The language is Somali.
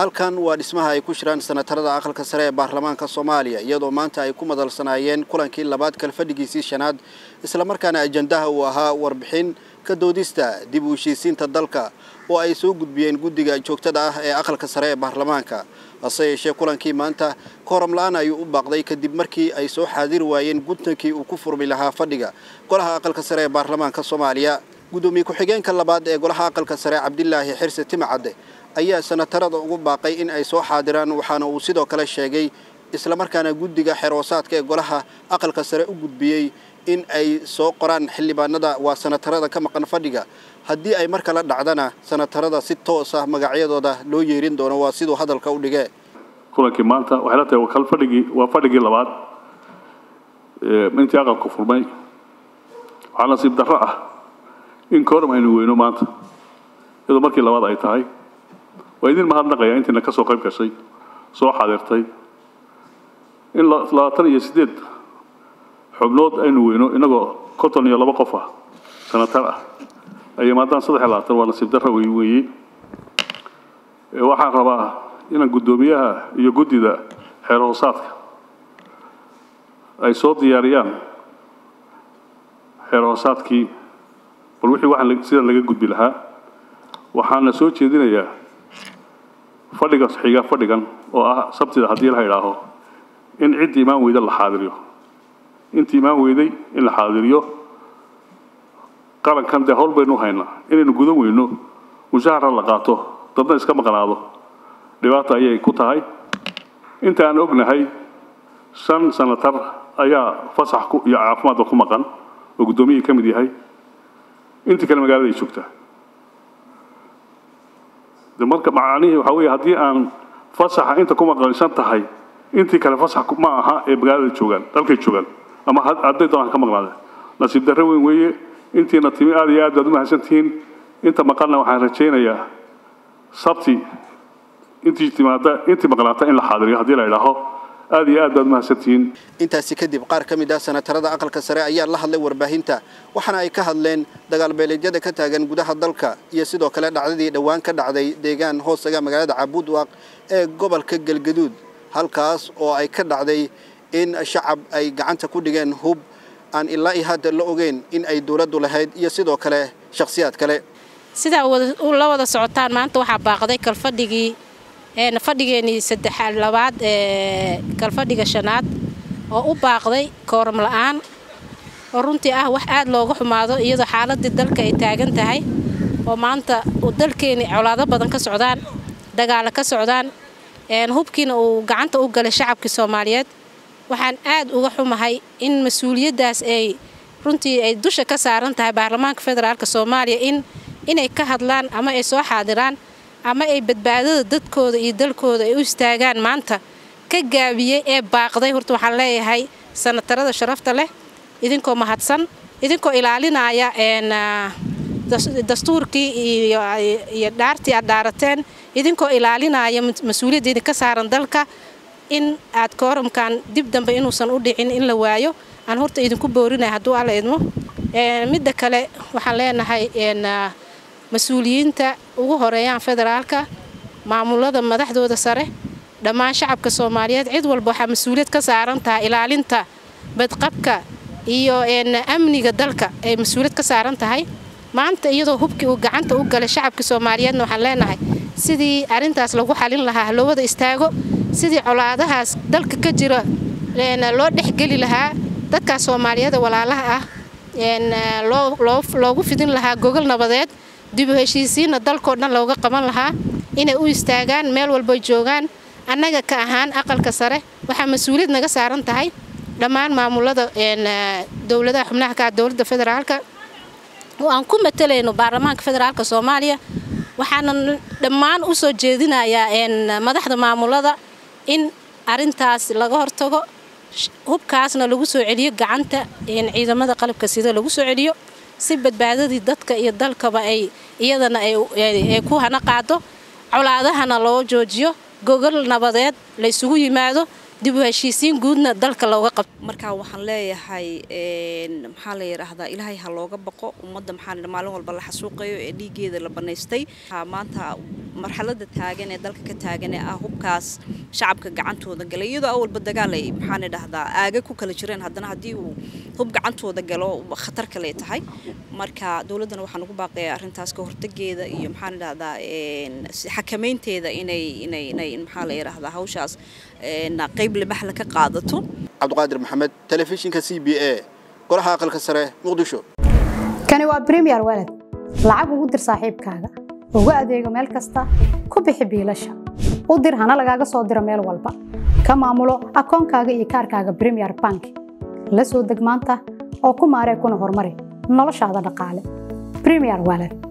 halkan waa dhismaha ay ku jiraan sanatarada aqalka sare ee baarlamaanka soomaaliya iyadoo maanta ay ku madalsanaayeen kulankii labaad kalfadhigiisii shanaad islamarkaana ajandaha uu ahaa warbixin ka doodista dib u heshiisiinta dalka oo ay soo gudbiyeen guddiga joogtada ah ee aqalka sare ee baarlamaanka hase yeeshee kulankii maanta kooram la-aan ayuu u baaqday kadib markii ay soo xaadiri waayeen gudtankii uu ku furmi lahaa fadhiga golaha aqalka sare ee baarlamaanka soomaaliya guddoomiye ku-xigeenka labaad ee golaha aqalka sare cabdilaahi xirse timacadde ayaa sanatarada ugu baaqay in ay soo xaadiraan waxaana uu sidoo kale sheegay islamarkaana guddiga xeroosaadka ee golaha aqalka sare u gudbiyey in ay soo qoraan xildhibaanada waa sanatarada ka maqan fadhiga haddii ay mar kala dhacdana sanatarada si toos ah magacyadooda loo yeerin doono waa siduu hadalka u dhigee kulankii maanta waxay la tahay kal fadhigii waa fadhigii labaad intii aqalku furmay waxaa nasiib darro ah in kooram aynu weyno maanta iyadoo markii labaad ay tahay waa idin mahadnaqaya intiina ka soo qayb gashay soo xaadirtay in labaatan iyo siddeed xubnood aynu weyno inagoo konton iyo laba qof ah sanatar ah ay maadaan saddex iyo labaatan waa nasiib darro wey weeye waxaan rabaa inaan guddoomiyaha iyo guddida xeer hoosaadka ay soo diyaariyaan xeer hoosaadkii bal wixii waxaan sida laga gudbi lahaa waxaana soo jeedinayaa fadhiga xiga fadhigan oo ah sabtida haddii la idhaaho in ciddii imaan weyda la xaadiriyo intii imaan weyday in la xaadiriyo qarankan dee howl baynu haynaa inaynu gudan weyno mushahara la qaato dadna iska maqnaado dhibaata ayay ku tahay inta aan ognahay shan sanatar ayaa fasax iyo caafimaadba ku maqan oo guddoomiyihii ka mid yahay intii kale magaaladay joogtaa de marka macnihii waxaa weeye haddii aan fasaxa inta ku maqanshan tahay intii kale fasax ma aha ee magaalada joogaan dalkay joogaan ama hadday doonaan ka maqnaadeen nasiib darro weyn weeye intiina timi aad iyo aad baad u mahadsantihiin inta maqalna waxaan rajaynayaa sabti intii timaada intii maqnaata in la xaadiriyo haddii la idhaaho aad iyo aad baad umahadsantihiin intaasi kadib qaar ka mid ah sanatarada aqalka sare ayaa la hadlay warbaahinta waxaana ay ka hadleen dagaalbeeleedyada ka taagan gudaha dalka iyo sidoo kale dhacdadii dhowaan ka dhacday deegaan hoostaga magaalada cabuudwaaq ee gobolka galgaduud halkaas oo ay ka dhacday in shacab ay gacanta ku dhigeen hub aan ilaa iyo hadda la ogeyn in ay dowladdu lahayd iyo sidoo kale shakhsiyaad kale sidaa la wada socotaan maanta waxaa baaqday kalfadhigii fadhigeenii saddexaad labaad ee kalfadhiga shanaad oo u baaqday kooram la-aan oo runtii ah wax aad looga xumaado iyadoo xaaladii dalka ay taagan tahay oo maanta dalkeeni colaado badan ka socdaan dagaalo ka socdaan hubkiina uu gacanta u galay shacabkii soomaaliyeed waxaan aad uga xumahay in mas-uuliyaddaas ay runtii ay dusha ka saaran tahay baarlamaanka federaalk soomaaliya in inay ka hadlaan ama ay soo xaadiraan ama ay badbaadada dadkooda iyo dalkooda ay u istaagaan maanta ka gaabiyey ee baaqday horta waxaan leeyahay sanatarada sharafta leh idinkoo mahadsan idinkoo ilaalinaya dastuurkii iyo dhaartii aad dhaarateen idinkoo ilaalinaya mas-uuliyadda idinka saaran dalka in aad kooramkan dib dambe inuusan u dhicin in la waayo aan horta idinku boorinaya hadduu alla idmo midda kale waxaan leenahay mas-uuliyiinta ugu horeeyaan federaalka maamulada madaxdooda sare dhammaan shacabka soomaaliyeed cid walba waxaa mas-uuliyad ka saaran tahay ilaalinta badqabka iyo amniga dalka ay mas-uuliyad ka saaran tahay maanta iyadoo hubkii uu gacanta u galay shacabka soomaaliyeedna waxaan leenahay sidii arrintaas lagu xalin lahaa halowada istaago sidii colaadahaas dalka ka jira loo dhexgeli lahaa dadkaas soomaaliyada walaalaha ah loogu fidin lahaa gogol nabadeed dibu heshiisiinna dalkoo dhan looga qaban lahaa inay u istaagaan meel walba joogaan annaga ka ahaan aqalka sare waxaa mas-uuliyad naga saaran tahay dhammaan maamulada dowladaha xubnaha ka ah dowladda federaalka oo aan ku matalayno baarlamaanka federaalka soomaaliya waxaana dhammaan u soo jeedinayaa madaxda maamulada in arintaas laga hortago hubkaasna lagu soo celiyo gacanta ciidamada qalabka sida lagu soo celiyo si badbaadadii dadka iyo dalkaba ay iyadana ay ku hana qaado colaadahana loo joojiyo gogol nabadeed laysugu yimaado dib u heshiisiin guudna dalka looga qabto markaa waxaan leeyahay maxaa la yidhaahdaa ilaahay ha looga baqo ummadda maxaa maalin walba la xasuuqayo ee dhiiggeeda la banaystay maanta marxaladda taagan ee dalka ka taagan ee ah hubkaas shacabka gacantooda galay iyadoo awalba dagaal ay maxaan idhahdaa aaga ku kala jireen haddana haddii uu hub gacantooda galo khatar kale tahay marka dowladdana waxaan ugu baaqayaa arrintaas ka hortageeda iyo maxaan idhahdaa xakameynteeda inay inay inay maxaa la yidhaahdaa hawshaas qayb libaxla ka qaadato cabdiqaadir maxamed telefishinka c b a golaha aqalka sare muqdisho kani waa bremiyer walad lacag ugu dir saaxiibkaaga ugu adeego meel kasta ku bixi biilasha u dir hana lagaaga soo diro meel walba ka maamulo akoonkaaga iyo kaarkaaga bremiyer bank la soo deg maanta oo ku maaree kuna horumari noloshaada dhaqaale bremiyer walad